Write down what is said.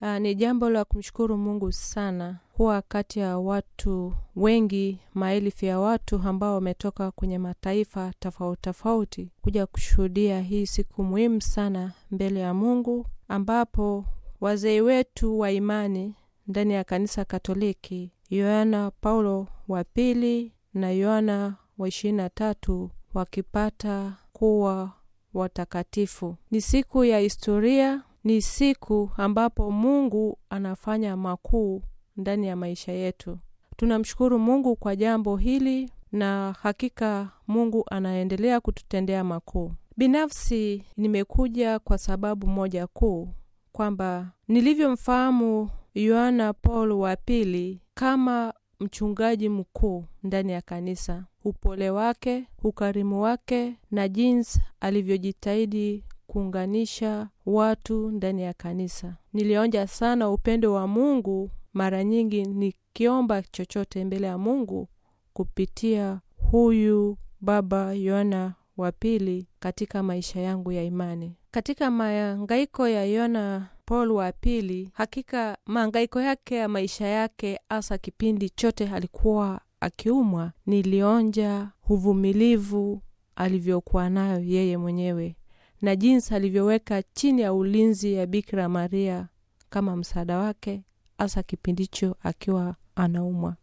Uh, ni jambo la kumshukuru Mungu sana kuwa kati ya watu wengi, maelfu ya watu ambao wametoka kwenye mataifa tofauti tofauti kuja kushuhudia hii siku muhimu sana mbele ya Mungu, ambapo wazee wetu wa imani ndani ya kanisa Katoliki, Yohana Paulo wa pili na Yohana wa ishirini na tatu wakipata kuwa watakatifu. Ni siku ya historia, ni siku ambapo Mungu anafanya makuu ndani ya maisha yetu. Tunamshukuru Mungu kwa jambo hili, na hakika Mungu anaendelea kututendea makuu. Binafsi nimekuja kwa sababu moja kuu, kwamba nilivyomfahamu Yohana Paulo wa pili kama mchungaji mkuu ndani ya kanisa, upole wake, ukarimu wake na jinsi alivyojitahidi kuunganisha watu ndani ya kanisa. Nilionja sana upendo wa Mungu, mara nyingi nikiomba chochote mbele ya Mungu kupitia huyu baba Yohana wa pili katika maisha yangu ya imani. Katika mahangaiko ya Yohana Paul wa pili, hakika mahangaiko yake ya maisha yake, hasa kipindi chote alikuwa akiumwa, nilionja uvumilivu alivyokuwa nayo yeye mwenyewe na jinsi alivyoweka chini ya ulinzi ya Bikira Maria kama msaada wake, hasa kipindi hicho akiwa anaumwa.